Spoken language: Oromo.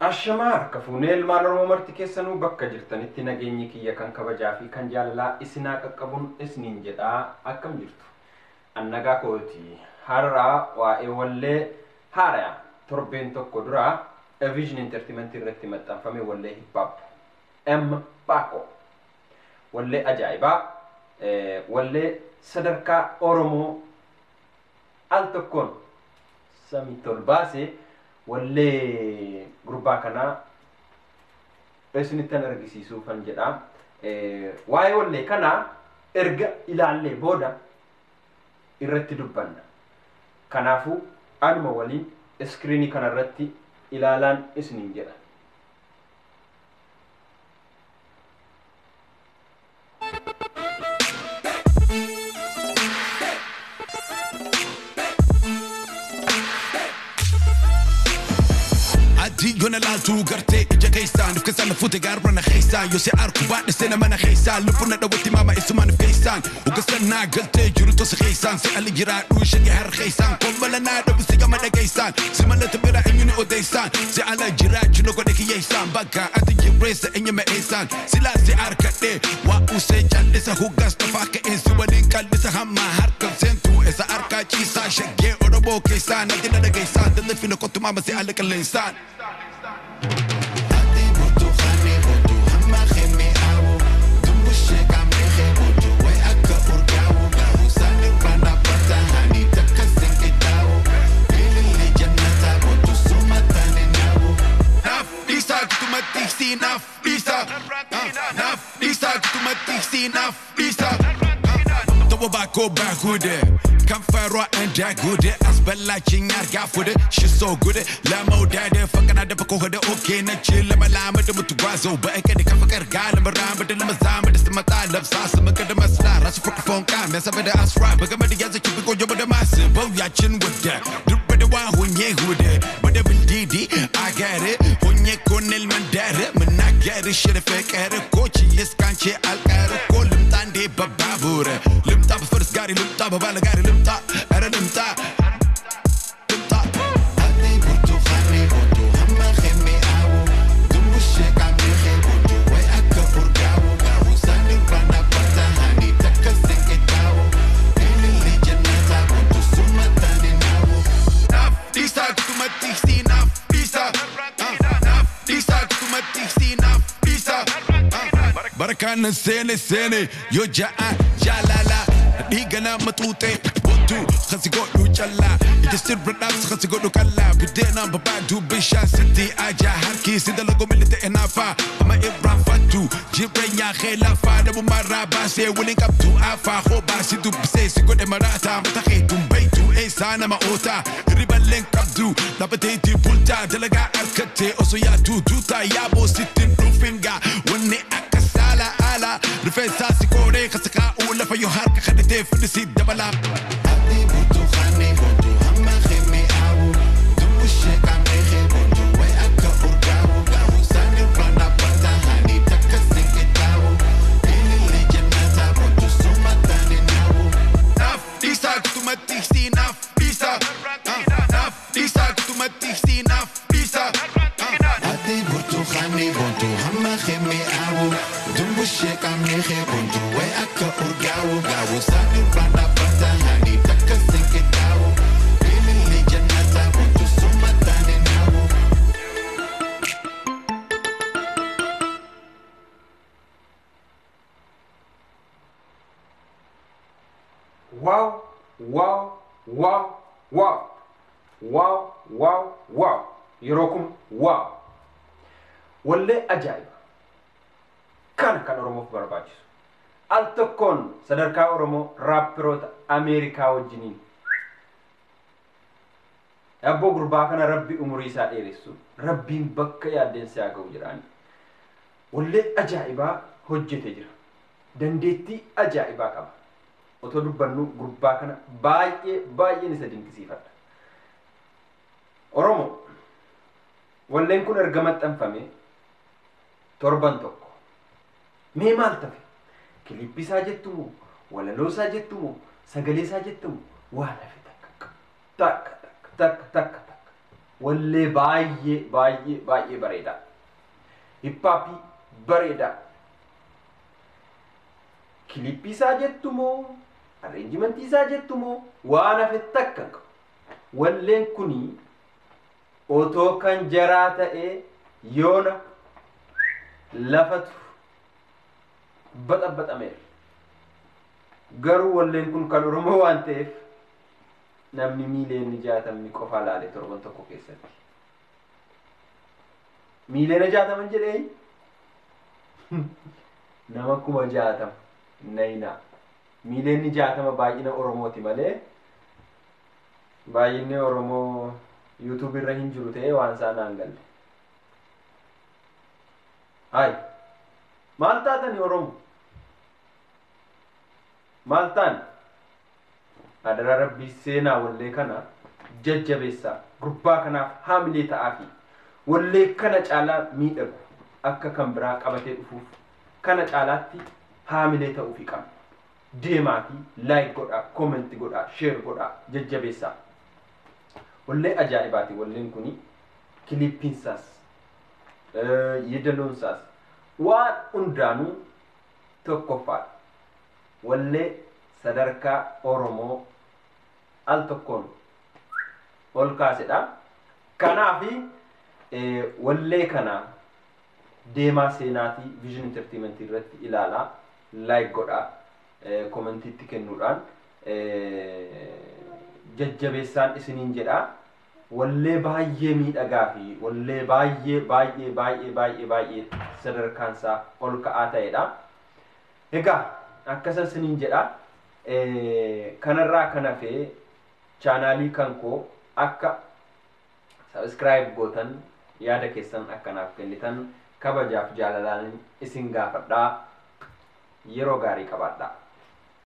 Ashamaa harka fuunee ilmaan Oromoo marti keessanuu bakka jirtanitti nageenyi kiyya kan kabajaa fi kan jaalalaa isinaa qaqqabuun isiniin jedhaa akkam jirtu. Annagaa kooti har'aa waa'ee wallee haaraa torbeen tokko duraa Vision Entertainment irratti maxxanfame wallee hip hop M Baako wallee ajaa'ibaa wallee sadarkaa Oromoo al tokkoon samii tolbaasee wallee gurbaa kanaa isinittan argisiisuufan jedha. Waa'ee wallee kanaa erga ilaallee booda irratti dubbanna. Kanaafuu anuma waliin iskiriinii kanarratti ilaalaan isiniin jedha. Adii yoona laaltuu gartee ija keessaan If keessaan fuute gaarra na keessaan Yoo si arku baadhise nama na keessaan Lubbuun na dhawwatti maama isumaan if keessaan Ugasan naa galtee jiru tosi keessaan Si ali jiraadhu ishee har keessaan Kombala naa dhabu si gama dhageessaan Si malata bira eenyu ni odeessaan Si ala jiraachu na godhe kiyyeessaan Bakka ati jirreessa eenyu ma'eessaan Silaa si arkadhee waa usee callisa huggas tafaa ka'een Si waliin qallisa hamma harka seentuu Isa arkaa ciisaa shaggee Oromoo keessaan Ati na dhageessaan Dallafina kottu maama si ala qilleensaan Bako bahude Kan farwa en dagude Asbellaching arga fude She's so good Lamo dade Fakana da bako hode Okay na chill Lama lama da mutu gwazo Ba eke de kafa karga Lama ramba da lama zama Da sama ta laf sasa Maka da masla Rasu fuka fonka Mesa bada asra Baga mada yaza kipi ko joba da masu Bau ya chin wuda Dubba da wa hunye hude Bada bindidi I get it Hunye konil mandare Mana get it Shit fekere Kochi yes kanche alkare Ko limtande bababure Limta befirst gari Limta babala gari Limta Era limta Limta Nafisa kutumatisi nafisa Nafisa kutumatisi nafisa Barakana sene sene yo ja'a jalala dhiiga nama xuuxe boontuu kasi godhu callaa ija sirra dhaabsa kasi godhu kallaa biddeenaan babaaduu bishaan sitti ajaa harkii si dalagu milli ta'e naafaa ama irraanfattu jireenyaa kee lafaa dhabumarraa baasee waliin qabdu afaa hoo baasi dubbisee si godhe maraataa mata kee dumbaytu eessaa nama ootaa riballeen qabdu dhaabbateetii bultaa dalagaa harkattee osoo yaaduu duutaa yaaboo sittin dhufingaa wanni akka saala ala rifeensaa si qoodee kasa kaa'uu lafa yoo harka kadhatee fidisi dabalaa. Nafisa kutumatisi nafisa Nafisa kutumatisi nafisa Ati burtukaani bontu hamma kheme awu Dumbushe kamne khe bontu we akka urgawu gawu sani rana bata hani taka sinke dawu Ilili jannata bontu sumatane nawu Wow, wow, wow, wow. Wow, wow, wow. Yeroo kun wow. Wallee ajaa'iba. Kana kan Oromoof barbaachisu. Al tokkoon sadarkaa Oromoo raappiroota Ameerikaa wajjiniin. Abboo gurbaa kana rabbi umurii isaa dheeressu. Rabbiin bakka yaaddeensa haa ga'u jedhaani. Wallee ajaa'ibaa hojjete jira. Dandeettii ajaa'ibaa qaba. Otoo dubbannu gurbaa kana baay'ee baay'een isa dinqisiifadha. Oromoo walleen kun erga maxxanfame torban tokko mee maal tafe kilippisaa jettumu walaloosaa jettumu sagaleesaa jettumu waan hafe takka takka takka takka takka takka wallee baay'ee baay'ee baay'ee bareedaa hiphaappii bareedaa kilippii isaa jettu moo arreenjimentii isaa jettu moo waan hafe takka hin qabu walleen kunii otoo kan jaraa ta'ee yoona lafatu baxabaxameera garuu walleen kun kan oromoo waan ta'eef namni miiliyoonni jaatamni qofaa laale torban tokko keessatti miiliyoona jaataman jedhee nama kuma jaatama nayinaa miiliyoonni jaatama baay'ina oromooti malee baay'inni oromoo yuutuub irra hin jiru ta'ee waan isaa naan galle hay maal taatani oromo maal taani adaraa rabbii seenaa wallee kana jajjabeessaa gurbaa kanaaf haamilee ta'aa fi wallee kana caalaa miidhagu akka kan biraa qabatee dhufuuf kana caalaatti haamilee ta'uufi qabna deemaa fi laayik godhaa koomenti godhaa sheer godhaa jajjabeessaa wallee ajaa'ibaati walleen kuni kilippiinsaas yeedaloonsaas waan hundaanuu tokkoffaadha wallee sadarkaa oromoo al tokkoon ol kaasedha kanaafi wallee kana deemaa seenaatii vision entertainment irratti ilaalaa laayik godhaa koomentiitti kennuudhaan jajjabeessaan isiniin jedhaa wallee baay'ee miidhagaa fi wallee baay'ee baay'ee baay'ee baay'ee baay'ee sadarkaansaa ol ka'aa ta'edha. Egaa akkasan isiniin jedha kanarraa kan hafee chaanaalii kan koo akka sabiskiraayib gootan yaada keessan akkanaaf kennitan kabajaaf jaalalaan isin gaafadhaa yeroo gaarii qabaadhaa.